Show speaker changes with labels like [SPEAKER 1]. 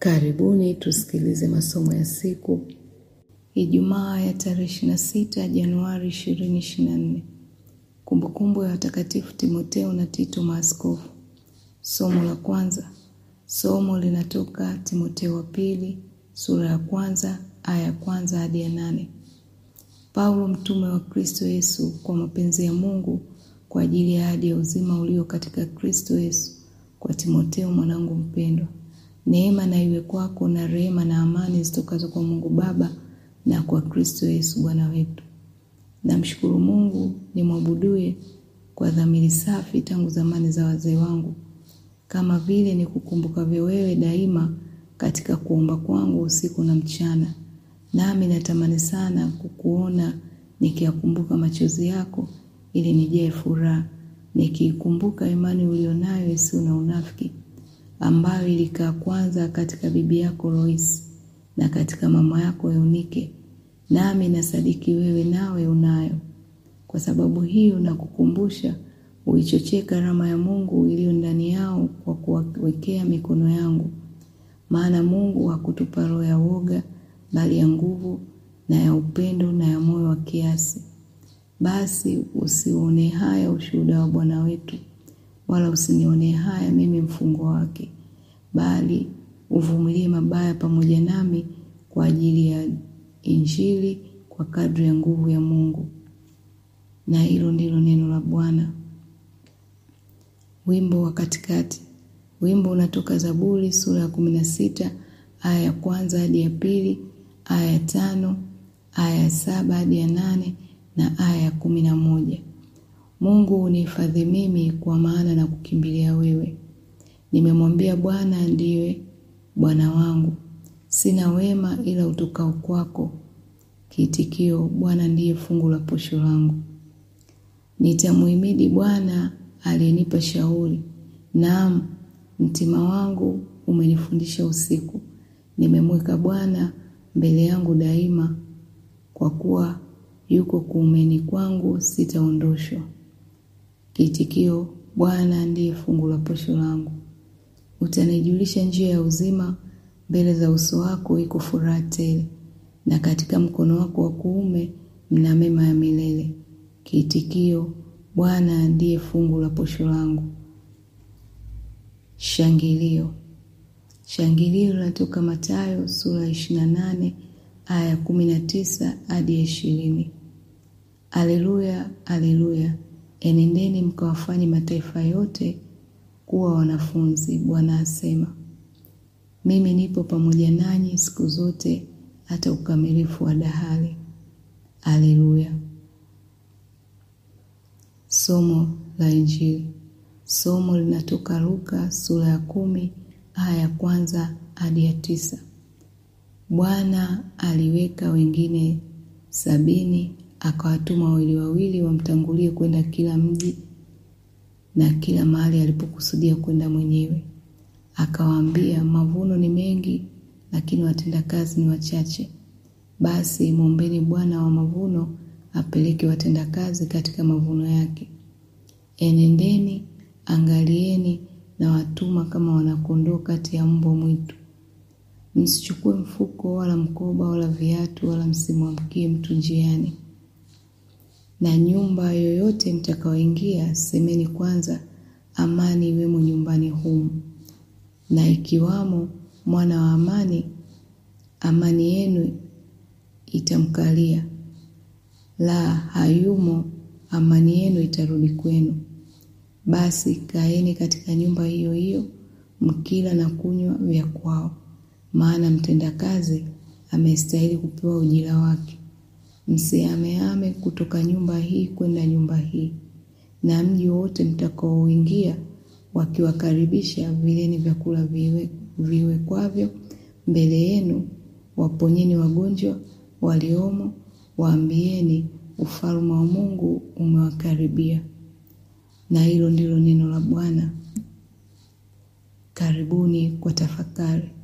[SPEAKER 1] Karibuni tusikilize masomo ya siku Ijumaa ya tarehe 26 Januari 2024. Kumbukumbu ya watakatifu Timotheo na Tito maaskofu. Somo la kwanza. Somo linatoka Timotheo wa pili sura ya kwanza aya ya kwanza hadi ya nane. Paulo mtume wa Kristo Yesu kwa mapenzi ya Mungu kwa ajili ya ahadi ya uzima ulio katika Kristo Yesu kwa Timotheo mwanangu mpendwa. Neema na iwe kwako na rehema na amani zitokazo kwa Mungu Baba na kwa Kristo Yesu Bwana wetu. Namshukuru Mungu nimwabuduye kwa dhamiri safi tangu zamani za wazee wangu, kama vile nikukumbukavyo wewe daima katika kuomba kwangu usiku na mchana. Nami natamani sana kukuona nikiyakumbuka machozi yako, ili nijae furaha, nikiikumbuka imani ulionayo isiyo na unafiki, ambayo ilikaa kwanza katika bibi yako Loisi na katika mama yako Eunike, nami nasadiki wewe nawe unayo. Kwa sababu hiyo nakukumbusha uichochee karama ya Mungu iliyo ndani yao kwa kuwawekea mikono yangu. Maana Mungu hakutupa roho ya woga, bali ya nguvu na ya upendo na ya moyo wa kiasi. Basi usione haya ushuhuda wa Bwana wetu, wala usinione haya mimi mfungwa wake, bali uvumilie mabaya pamoja nami kwa ajili ya Injili kwa kadri ya nguvu ya Mungu. Na hilo ndilo neno la Bwana. Wimbo wa katikati. Wimbo unatoka Zaburi sura ya kumi na sita aya ya kwanza hadi ya pili, aya ya tano, aya ya saba hadi ya nane na aya ya kumi na moja. Mungu unihifadhi mimi, kwa maana na kukimbilia wewe. Nimemwambia Bwana ndiwe Bwana wangu, sina wema ila utokao kwako. Kiitikio: Bwana ndiye fungu la posho langu. Nitamuhimidi Bwana aliyenipa shauri, naam, mtima wangu umenifundisha usiku. Nimemweka Bwana mbele yangu daima, kwa kuwa yuko kuumeni kwangu, sitaondoshwa. Kiitikio: Bwana ndiye fungu la posho langu. Utanijulisha njia ya uzima, mbele za uso wako iko furaha tele, na katika mkono wako wa kuume mna mema ya milele. Kiitikio: Bwana ndiye fungu la posho langu. Shangilio. Shangilio linatoka Mathayo sura ya ishirini na nane aya ya kumi na tisa hadi ya ishirini. Aleluya, aleluya! Enendeni mkawafanye mataifa yote kuwa wanafunzi, Bwana asema. Mimi nipo pamoja nanyi siku zote hata ukamilifu wa dahari. Aleluya. Somo la Injili. Somo linatoka Luka sura ya kumi aya ya kwanza hadi ya tisa. Bwana aliweka wengine sabini akawatuma wawili wawili wamtangulie kwenda kila mji na kila mahali alipokusudia kwenda mwenyewe. Akawaambia, mavuno ni mengi, lakini watendakazi ni wachache. Basi mwombeni Bwana wa mavuno apeleke watendakazi katika mavuno yake. Enendeni, angalieni, na watuma kama wanakondoo kati ya mbwa mwitu. Msichukue mfuko wala mkoba wala viatu, wala msimwamkie mtu njiani. Na nyumba yoyote mtakaoingia, semeni kwanza, amani iwemo nyumbani humu. Na ikiwamo mwana wa amani, amani yenu itamkalia; la hayumo, amani yenu itarudi kwenu. Basi kaeni katika nyumba hiyo hiyo, mkila na kunywa vya kwao, maana mtendakazi amestahili kupewa ujira wake. Msihamehame kutoka nyumba hii kwenda nyumba hii. Na mji wote mtakaoingia, wakiwakaribisha, vileni vyakula viwekwavyo mbele yenu, waponyeni wagonjwa waliomo, waambieni, ufalme wa Mungu umewakaribia. Na hilo ndilo neno la Bwana. Karibuni kwa tafakari.